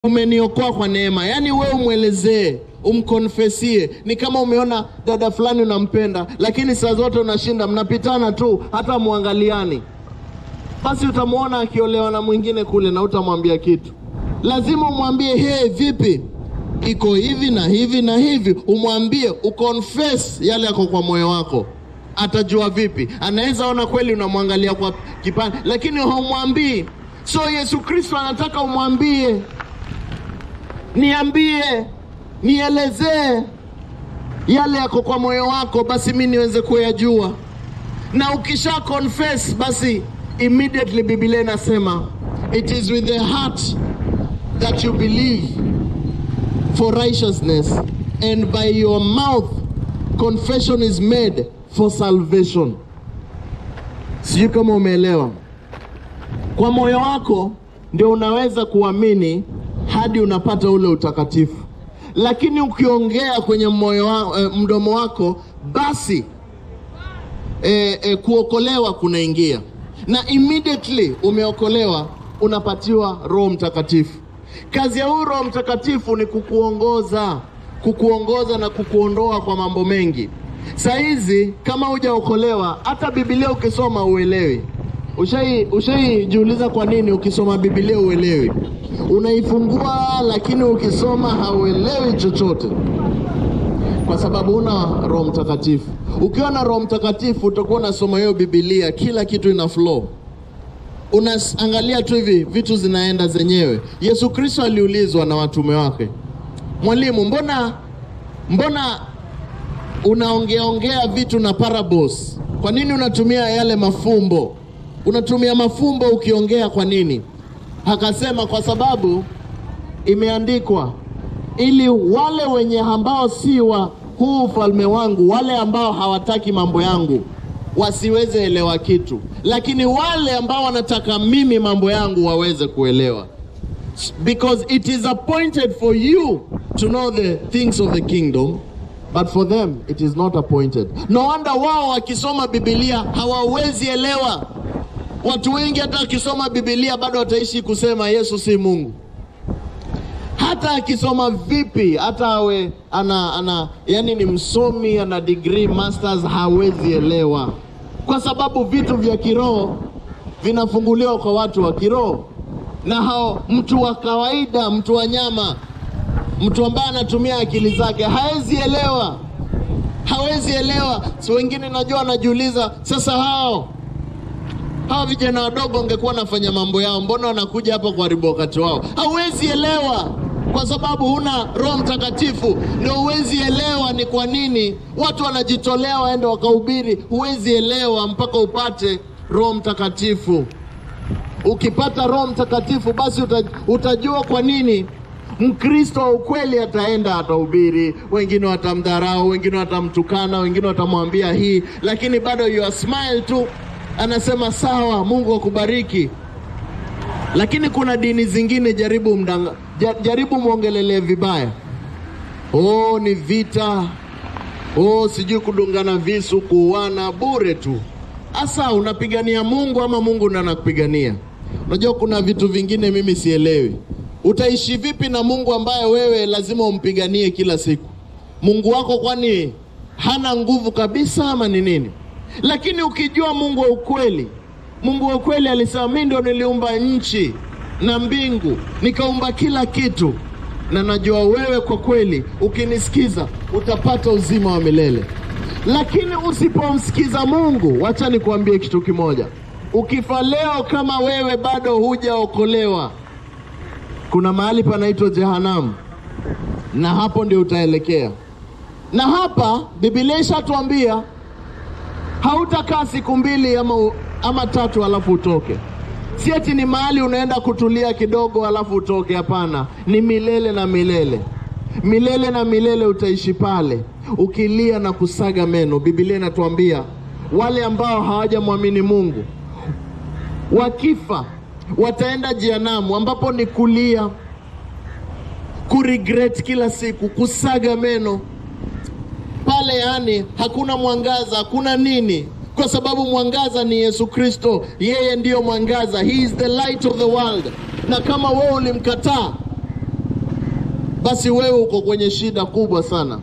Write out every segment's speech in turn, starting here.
umeniokoa kwa neema. Yaani wewe umwelezee, umkonfesie. Ni kama umeona dada fulani unampenda, lakini saa zote unashinda, mnapitana tu, hata muangaliani. Basi utamwona akiolewa na mwingine kule na utamwambia kitu. Lazima umwambie, hey, vipi, iko hivi na hivi na hivi, umwambie, uconfess yale yako kwa moyo wako. Atajua vipi? Anaweza ona kweli unamwangalia kwa kipande, lakini haumwambii. So Yesu Kristo anataka umwambie niambie, nielezee yale yako kwa moyo wako, basi mi niweze kuyajua. Na ukisha confess, basi immediately Biblia inasema it is with the heart that you believe for righteousness and by your mouth confession is made for salvation. Sijui kama umeelewa. Kwa moyo wako ndio unaweza kuamini hadi unapata ule utakatifu, lakini ukiongea kwenye moyo wa, eh, mdomo wako basi eh, eh, kuokolewa kunaingia, na immediately umeokolewa unapatiwa Roho Mtakatifu. Kazi ya huyu Roho Mtakatifu ni kukuongoza, kukuongoza na kukuondoa kwa mambo mengi. Saa hizi kama hujaokolewa, hata Biblia ukisoma uelewi. Ushai ushaijiuliza kwa nini ukisoma Biblia uelewi? Unaifungua lakini ukisoma hauelewi chochote, kwa sababu una Roho Mtakatifu. Ukiwa na Roho Mtakatifu utakuwa unasoma hiyo Biblia, kila kitu ina flow unaangalia tu hivi vitu zinaenda zenyewe. Yesu Kristo aliulizwa na watume wake, mwalimu, mbona mbona unaongeaongea vitu na parables? Kwa nini unatumia yale mafumbo? Unatumia mafumbo ukiongea kwa nini? Akasema kwa sababu imeandikwa, ili wale wenye ambao si wa huu ufalme wangu, wale ambao hawataki mambo yangu wasiweze elewa kitu, lakini wale ambao wanataka mimi mambo yangu waweze kuelewa, because it is appointed for you to know the things of the kingdom but for them it is not appointed. No wonder wao wakisoma Biblia hawawezi elewa. Watu wengi hata wakisoma Biblia bado wataishi kusema Yesu si Mungu hata akisoma vipi, hata awe ana, ana yani ni msomi ana degree masters, hawezi elewa, kwa sababu vitu vya kiroho vinafunguliwa kwa watu wa kiroho, na hao mtu wa kawaida, mtu wa nyama, mtu ambaye anatumia akili zake hawezi elewa, hawezi elewa. Si wengine najua wanajiuliza sasa, hao hawa vijana wadogo wangekuwa wanafanya mambo yao, mbona wanakuja hapa kuharibu wakati wao? Hauwezi elewa kwa sababu huna Roho Mtakatifu, ndio huwezi elewa ni kwa nini watu wanajitolea waende wakahubiri. Huwezi elewa mpaka upate Roho Mtakatifu. Ukipata Roho Mtakatifu, basi utajua kwa nini Mkristo wa ukweli ataenda atahubiri, wengine watamdharau, wengine watamtukana, wengine watamwambia hii, lakini bado you smile tu, anasema sawa, Mungu akubariki. Lakini kuna dini zingine, jaribu mdanga, jaribu mwongelelee vibaya, oh, ni vita, oh, sijui kudungana visu, kuuana bure tu. Asa unapigania Mungu ama Mungu ndo anakupigania? Unajua kuna vitu vingine mimi sielewi. Utaishi vipi na Mungu ambaye wewe lazima umpiganie kila siku? Mungu wako kwani hana nguvu kabisa ama ni nini? Lakini ukijua Mungu wa ukweli Mungu wa kweli alisema, mimi ndio niliumba nchi na mbingu, nikaumba kila kitu, na najua wewe kwa kweli ukinisikiza utapata uzima wa milele. Lakini usipomsikiza Mungu, wacha nikuambie kitu kimoja, ukifa leo kama wewe bado hujaokolewa, kuna mahali panaitwa jehanamu, na hapo ndio utaelekea. Na hapa Biblia ishatuambia hautakaa siku mbili ama ama tatu alafu utoke. Si eti ni mahali unaenda kutulia kidogo alafu utoke. Hapana, ni milele na milele, milele na milele utaishi pale ukilia na kusaga meno. Biblia inatuambia wale ambao hawajamwamini Mungu wakifa wataenda jehanamu, ambapo ni kulia, kuregret kila siku, kusaga meno pale, yani hakuna mwangaza, hakuna nini kwa sababu mwangaza ni Yesu Kristo, yeye ndiyo mwangaza, he is the light of the world. Na kama wewe ulimkataa basi wewe uko kwenye shida kubwa sana.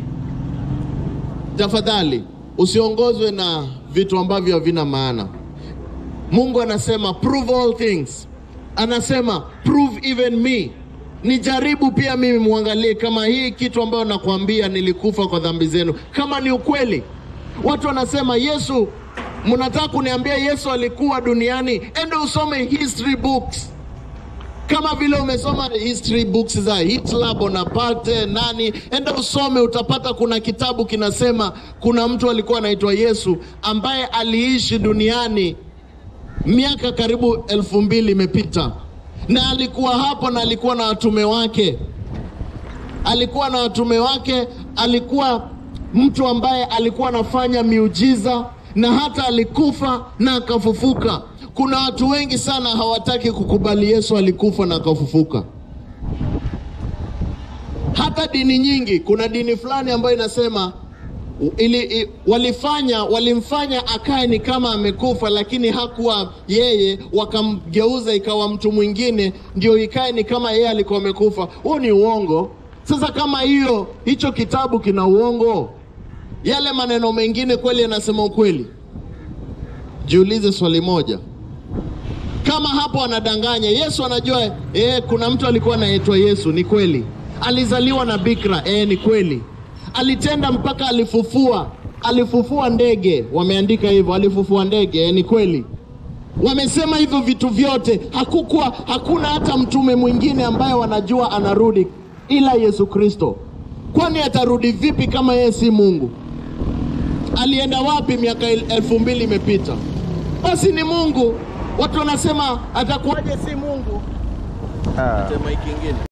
Tafadhali usiongozwe na vitu ambavyo havina maana. Mungu anasema prove all things, anasema prove even me, nijaribu pia mimi, muangalie kama hii kitu ambayo nakwambia nilikufa kwa dhambi zenu, kama ni ukweli. Watu wanasema Yesu, mnataka kuniambia Yesu alikuwa duniani? Ende usome history books kama vile umesoma history books za Hitler, Bonaparte, nani, enda usome, utapata kuna kitabu kinasema kuna mtu alikuwa anaitwa Yesu ambaye aliishi duniani miaka karibu elfu mbili imepita, na alikuwa hapo na alikuwa na watume wake, alikuwa na watume wake, alikuwa mtu ambaye alikuwa anafanya miujiza na hata alikufa na akafufuka. Kuna watu wengi sana hawataki kukubali Yesu alikufa na akafufuka. Hata dini nyingi, kuna dini fulani ambayo inasema ili, i, walifanya walimfanya akae ni kama amekufa, lakini hakuwa yeye, wakamgeuza ikawa mtu mwingine, ndio ikae ni kama yeye alikuwa amekufa. Huo ni uongo. Sasa kama hiyo hicho kitabu kina uongo, yale maneno mengine kweli yanasema ukweli? Jiulize swali moja, kama hapo anadanganya Yesu anajua eh, kuna mtu alikuwa anaitwa Yesu, ni kweli. Alizaliwa na bikira, eh, ni kweli. Alitenda mpaka alifufua, alifufua ndege, wameandika hivyo, alifufua ndege, eh, ni kweli. Wamesema hivyo vitu vyote, hakukuwa hakuna hata mtume mwingine ambaye wanajua anarudi ila Yesu Kristo. Kwani atarudi vipi kama yeye si Mungu? Alienda wapi miaka el- elfu mbili imepita? Basi ni Mungu. Watu wanasema atakuwaje si Mungu? Ah. Tema hiki kingine